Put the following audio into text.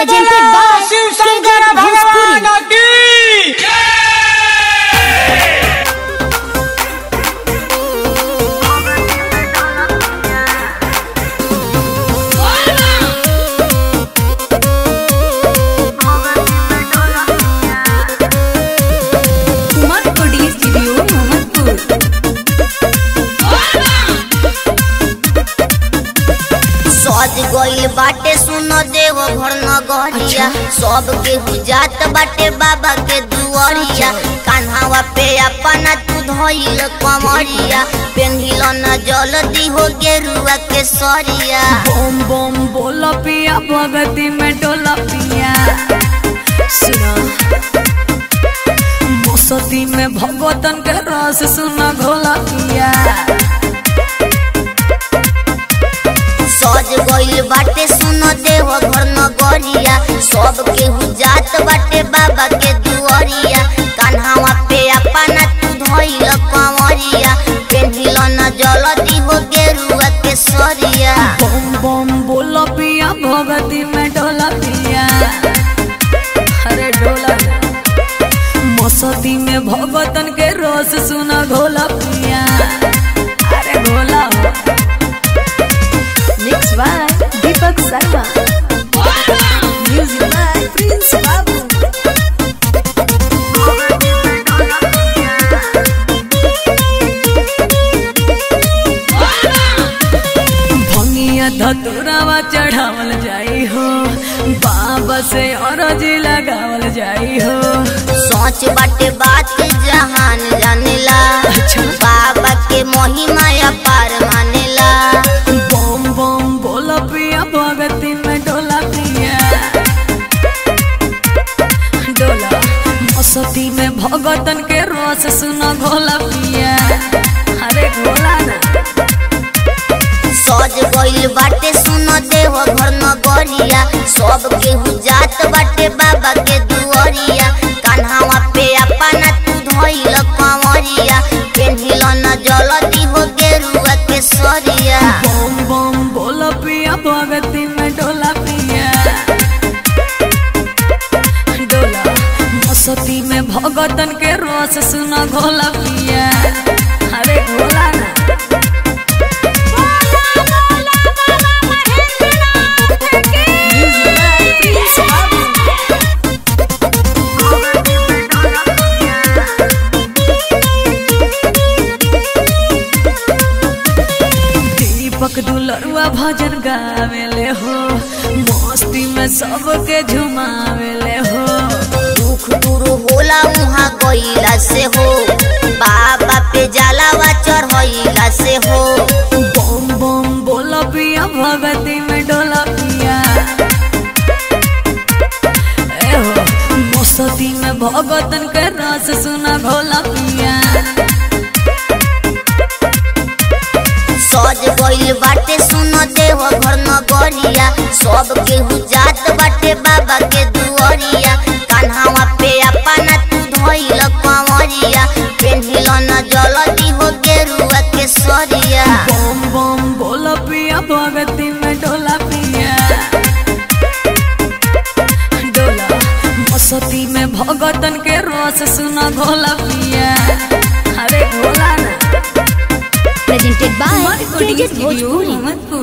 Presented by Shiv Shankar KJ Bhojpuri. भगवान की Umarpur studio Mohammadpur सज गइल बाटे सुन देव घर नगरिया सब के जात बाटे बाबा के दुआरिया कान्हावा पे अपना तू धइल कमरिया पेन्हिल न जल्दी हो गेरुआ के सरिया बम बम बोला पिया भगती में डोला पिया सुना मौसती में भगवतन के रस सुना घोला पिया सज गइल बाटे सुन देव घर नगरिया सब के जात बाटे बाबा के दुआरिया कान्हावा पे अपना तू धइल कमरिया पेन्हिल न जल्दी हो गेरुआ के सरिया बम बम बोला पिया भगती में डोला पिया अरे डोला मौसती में भगवतन के रस सुना घोला पिया अरे घोला mix by Deepak Sharma music by Prince Babu भंगिया धतुरावा चढ़ावल जाई हो बाबा से अरजी लगावल जाई हो सोच बाटे बात जहान जानेला अच्छा। बाबा के महिमा अपार मानेला बम बम बोला पिया भगती में डोला पिया डोला मौसती में भगतन के रस सुना घोला पिया अरे घोला ना सज गइल बाटे सुन देव घर नगरिया सब के जात बाटे बाबा के दुआरिया कान्हावा पे अपना तू धइल कंवरिया पेन्हिल न जल्दी हो गेरुआ के सरिया बम बम बोला पिया भगती में डोला पिया डोला मौसती में भगतन के रस सुना घोला पिया अरे घोला ना Music by Prince Babu. दीपक दुलरुआ भजन गावेले हो मस्ती में सबके झुमावेले हो दुख दूर होला उहाँ गइला से हो बाबा पे जलावा चढ़ैला से हो बम बम बोला पिया भगती में डोला पिया ए हो मस्ती में भगतन के रस सुना घोला पिया सज गइल बाटे सुन देव घर नगरिया सब के जात बाटे बाबा के दुआरिया कान्हावा पे अपना तू धइल कंवरिया पेन्हिल न जल्दी हो गेरुआ के सरिया बम बम बोला पिया भगती में डोला पिया डोला मस्ती में भगतन के रस सुना घोला पिया अरे घोला ना Presented by Umarpur KJ studio Bhojpuri. Mohammadpur